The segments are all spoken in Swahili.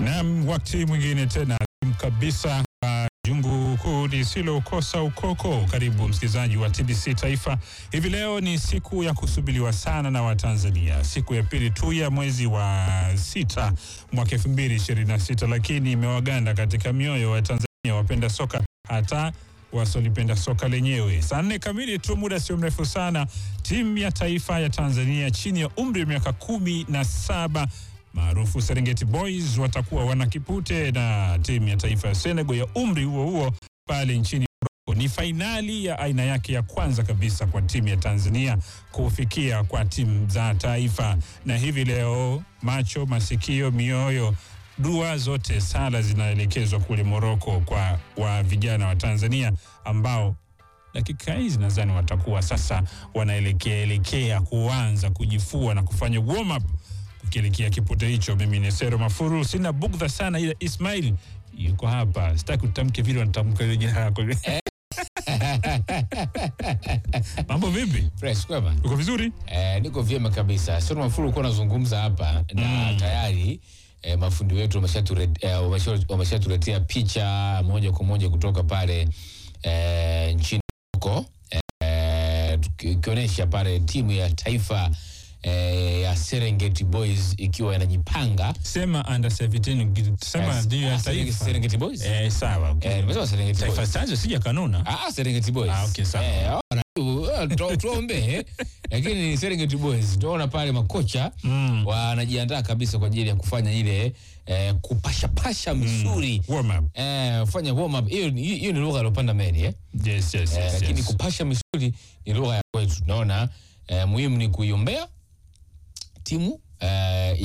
Naam, wakati mwingine tena kabisa uh, jungu kuu lisilokosa ukoko. Karibu msikilizaji wa TBC Taifa. Hivi leo ni siku ya kusubiliwa sana na Watanzania, siku ya pili tu ya mwezi wa sita mwaka elfu mbili ishirini na sita, lakini imewaganda katika mioyo wa Tanzania wapenda soka hata wasolipenda soka lenyewe. Saa nne kamili tu, muda sio mrefu sana, timu ya taifa ya Tanzania chini ya umri wa miaka kumi na saba maarufu Serengeti Boys watakuwa wanakipute na timu ya taifa ya Senegal ya umri huo huo pale nchini Morocco. Ni fainali ya aina yake ya kwanza kabisa kwa timu ya Tanzania kufikia kwa timu za taifa, na hivi leo macho, masikio, mioyo dua zote sala zinaelekezwa kule Moroko kwa wa vijana wa Tanzania ambao dakika hizi nadhani watakuwa sasa wanaelekea elekea kuanza kujifua na kufanya warm up kukielekea kipute hicho. Mimi ni Sero Mafuru, sina bugdha sana, ila Ismail yuko hapa, sitaki utamke vile wanatamka ile jina lako. Mambo vipi? Fresh kwema. Uko vizuri? Eh, niko vyema kabisa. Sio Mafuru uko unazungumza hapa na tayari eh, mafundi wetu wameshatuletea eh, wamesha- wameshatuletea picha moja kwa moja kutoka pale eh, nchini huko eh, tuki- ikionyesha pale timu ya taifa eh, ya Serengeti Boys ikiwa inajipanga Sema under 17 sema Eh, ndio ya ah, Serengeti- taifa. Serengeti Boys? Eh, sawa. okay. Eh, nimesema Serengeti Taifa Boys. Stars sija kanuna. Ah, Serengeti Boys. Ah, okay, sawa. Eh, wana- uh, tu- tuombe lakini ni Serengeti Boys. Tunaona pale makocha Mm. wanajiandaa kabisa kwa ajili ya kufanya ile eh, kupashapasha misuli Warm up. eh, fanya warm up. Hiyo ni- hiyo ni lugha alopanda meli eh? Yes, yes, Eh, yes, lakini yes. kupasha misuli ni lugha ya kwetu. Tunaona eh, muhimu ni kuiombea timu eh,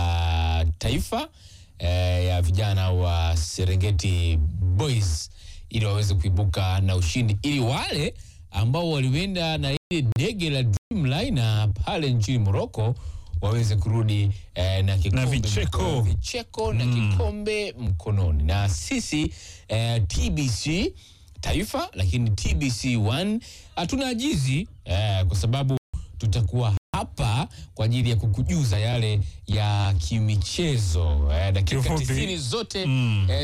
ya taifa eh, ya vijana wa Serengeti Boys ili waweze kuibuka na ushindi, ili wale ambao walienda na ile dege la Dreamliner pale nchini Morocco waweze kurudi eh, na kikombe vicheko. mkononi. vicheko na kikombe mkononi, na sisi eh, TBC taifa lakini TBC 1 hatuna ajizi eh, kwa sababu tutakuwa hapa kwa ajili ya kukujuza yale ya kimichezo eh, dakika Kiufupi. tisini zote Mm. eh,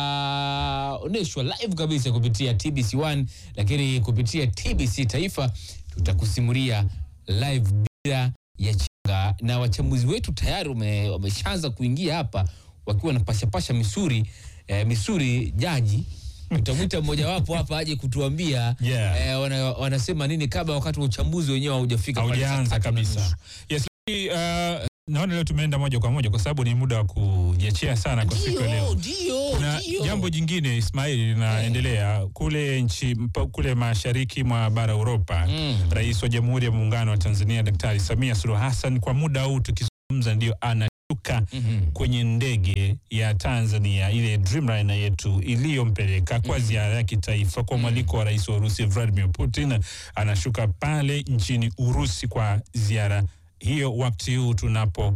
zitaonyeshwa live kabisa kupitia TBC 1 lakini kupitia TBC taifa tutakusimulia live bila ya chenga, na wachambuzi wetu tayari wame- wameshaanza kuingia hapa wakiwa na pashapasha misuri eh, misuri jaji tutamwita mmojawapo hapa aje kutuambia Yeah. eh, wana, wanasema nini kabla wakati wa uchambuzi wenyewe haujafika pale saa haujaanza tatu na kabisa. nusu. Yes, lakini, uh, naona leo tumeenda moja kwa moja kwa sababu ni muda wa kujiachia sana kwa siku ya Ndio, leo. ndio, Kuna ndio. jambo jingine Ismail linaendelea kule nchi mpa- kule mashariki mwa bara Europa. Mm. Rais wa Jamhuri ya Muungano wa Tanzania Daktari Samia Suluhu Hassan kwa muda huu tukizungumza, ndio anashuka Mhm. kwenye ndege ya Tanzania ile Dreamliner yetu iliyompeleka kwa ziara ya kitaifa kwa mwaliko wa rais wa Urusi Vladimir Putin. Anashuka pale nchini Urusi kwa ziara hiyo, wakati huu tunapoongea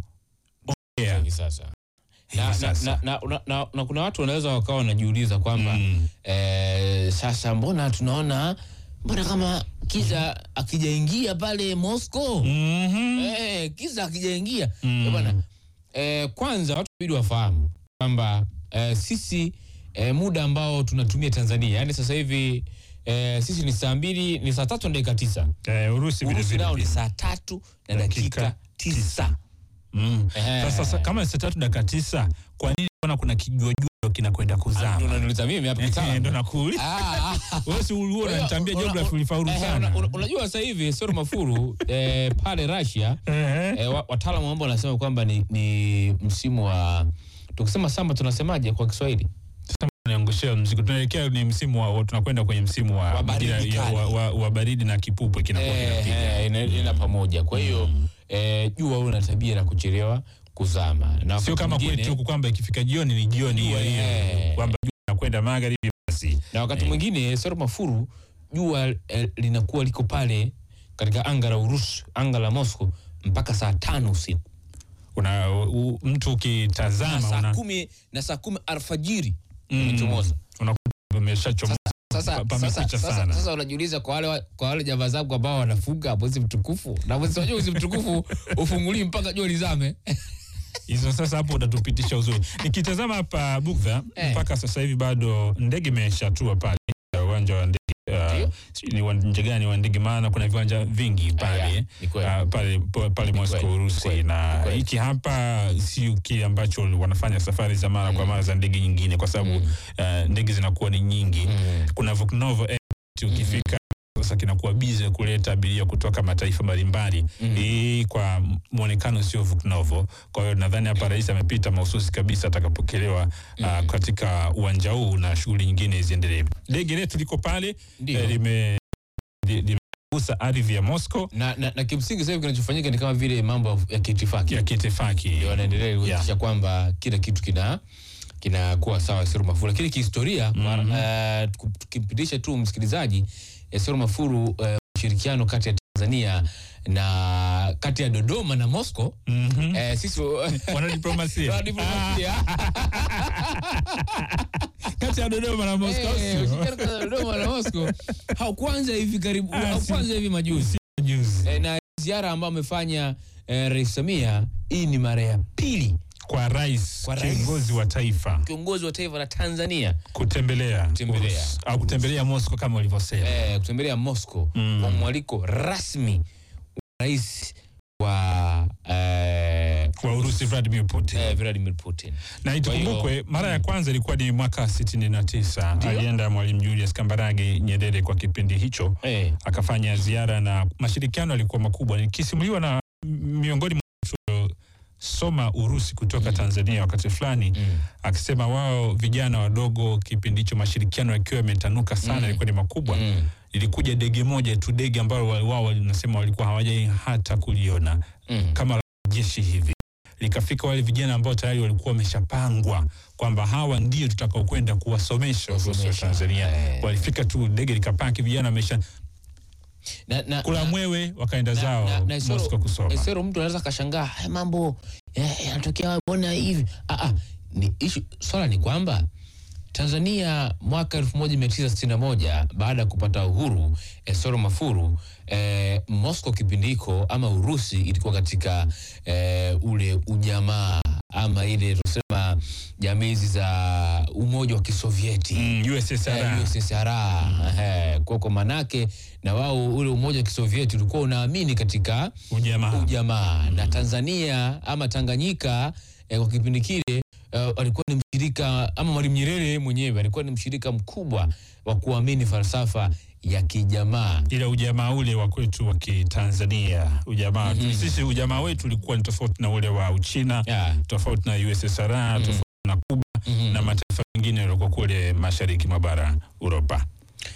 Hivi sasa. hivi Na, na, sasa. na, na, na, na kuna watu wanaweza wakawa wanajiuliza kwamba Mm. eh, sasa mbona tunaona mbona kama kiza akijaingia pale Moscow Mhm. eh, kiza akijaingia Mm. Eh, bwana eh, kwanza watu bidi wafahamu kwamba eh, sisi eh, muda ambao tunatumia Tanzania yani sasa hivi eh, sisi ni saa mbili ni saa tatu na dakika tisa Eh, Urusi vile Urusi vile nao ni pia. saa tatu na Dakika dakika tisa Mm. Eh. Sasa sasa kama ni saa tatu dakika tisa, kwa nini mbona kuna kijuajuo kinakwenda Ndio kuzama? unaniuliza mimi hapa Eh, kitaalamu. Ndo nakuuliza Ah, ah. wewe, si ulikuwa Kwa hiyo, unanitambia una- geography ulifaulu eh, sana. una- una- Unajua sasa hivi Soro Mafuru eh, pale Russia Eh. eh, wa- wataalamu ambao wanasema kwamba ni, ni msimu wa tukisema samba tunasemaje kwa Kiswahili? Niangushia mzigo. Tunaelekea ni msimu wa tunakwenda kwenye msimu wa Wa baridi majira ya- kali. wa, wa, wa baridi na kipupwe kinakuwa Eh, kinapiga. eh, ina- ina pamoja. Kwa hiyo eh, jua una tabia la kuchelewa kuzama na wakati Sio kama mwingine- kwetu huku kwamba ikifika jioni ni jioni hiyo hiyo Eh. kwamba jua inakwenda magharibi basi. na wakati mwingine Soro Mafuru jua eh, linakuwa liko pale katika anga la Urusi, anga la Moscow mpaka saa tano usiku Una u, mtu na ukitazama saa una kumi na saa kumi alfajiri Mm. imechomoza. unakuta umeshachomoza Sasa, pa- sasa, pamekucha sasa, sana. sasa unajiuliza kwa wale wa- kwa wale jamaa zangu ambao wanafunga mwezi mtukufu na mwezi wajua mwezi mtukufu ufungulii mpaka jua lizame hizo sasa hapo utatupitisha uzuri. Nikitazama hapa Bugdha Eh. mpaka sasa hivi bado ndege imeshatua pale uwanja wa ndege uh, Ndio. sijui ni uwanja gani wa ndege, maana kuna viwanja vingi pale ya, ni kweli. uh, pale pa- pale Moscow kweli, Urusi, kweli, na kweli. hiki hapa sio kile ambacho wanafanya safari za mara kwa mara za ndege nyingine, kwa sababu uh, ndege zinakuwa ni nyingi. Mm. Kuna Vuknovo Airport ukifika sasa kinakuwa bize kuleta abiria kutoka mataifa mbalimbali. Mm. Hii kwa mwonekano sio Vuknovo. Kwa hiyo nadhani hapa rais amepita mahususi kabisa atakapokelewa ah, katika uwanja huu na shughuli nyingine ziendelee. Ndege letu liko pale Ndio. eh, lime li- limegusa ardhi ya Moscow na, na, na kimsingi sasa hivi kinachofanyika ni kama vile mambo ya kiitifaki ya kiitifaki. ndio wanaendelea kuhakikisha kwamba kila kitu kina kinakuwa sawa Sero Mafuru, lakini kihistoria Mhm. eh, tuku- tukimpitisha tu msikilizaji eh, Sero Mafuru eh, ushirikiano kati ya Tanzania na kati ya Dodoma na Moscow Mhm. eh, sisi Wanadiplomasia Wanadiplomasia. kati ya Dodoma na Moscow Eh, sio? ushirikiano kati ya Dodoma na Moscow haukuanza hivi karibu, Ah, si- haukuanza hivi majuzi Juzi. eh, na ziara ambayo amefanya eh, Rais Samia, hii ni mara ya pili kwa rais Kwa rais. kiongozi wa taifa kiongozi wa taifa la Tanzania kutembelea Kutembelea. Urusi, au kutembelea Moscow kama ulivyosema. eh, kutembelea Moscow Mm. kwa mwaliko rasmi wa rais wa eh, Wa Urusi Vladimir Putin. eh, Vladimir Putin. na itukumbukwe hiyo- mara ya kwanza ilikuwa ni mwaka 69 Ndio. alienda Mwalimu Julius Kambarage Nyerere kwa kipindi hicho Eh, akafanya ziara na mashirikiano yalikuwa makubwa nikisimuliwa na miongoni mwa watu soma Urusi kutoka Tanzania wakati fulani mm, akisema wao vijana wadogo kipindi hicho mashirikiano yakiwa yametanuka sana Mm. yalikuwa ni makubwa mm, ilikuja dege moja tu dege ambalo wa- wao walinasema walikuwa hawajai hata kuliona mm. kama la jeshi hivi likafika wale vijana ambao tayari walikuwa wameshapangwa kwamba hawa ndio tutakaokwenda kuwasomesha Urusi wa Kuwasomesha, Tanzania. eh. Walifika tu ndege likapaki, vijana wamesha Na, na, kula na- mwewe, wakaenda na- zao na- na Isoro- Moscow kusoma. Isoro mtu anaweza akashangaa haya mambo eh, yanatokea mbona hivi? Ah, ah, ni ishu, swala ni kwamba Tanzania mwaka 1961 baada ya kupata uhuru eh, Soro Mafuru eh, Moscow kipindi hiko ama Urusi ilikuwa katika eh, ule ujamaa ama ile tunasema jamii hizi za umoja wa Kisovieti Mm, USSR. Eh, USSR eh, kwa kwa manake na wao ule umoja wa Kisovieti ulikuwa unaamini katika Ujamaa. ujamaa na Tanzania ama Tanganyika eh, kwa kipindi kile eh, alikuwa ni mshirika ama Mwalimu Nyerere mwenyewe alikuwa ni mshirika mkubwa wa kuamini falsafa ya kijamaa. ila ujamaa ule wa kwetu wa Kitanzania ujamaa Mhm. sisi ujamaa wetu ulikuwa ni tofauti na ule wa Uchina Yeah. tofauti na USSR tofauti na Kuba Mhm. na mataifa mengine yaliokuwa kule mashariki mwa bara Uropa.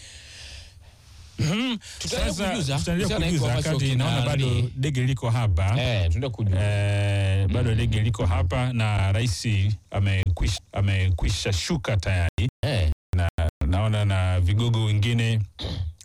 Mhm. Tutaendelea Sasa kujuza. tutaendelea Kuhusiana na hiko kujuza ambacho wakati kina naona bado nani- dege liko hapa Eh, tunaenda kujua. Eh, bado dege liko hapa na rais amekwisha, amekwisha shuka tayari. Eh, Naona na vigogo wengine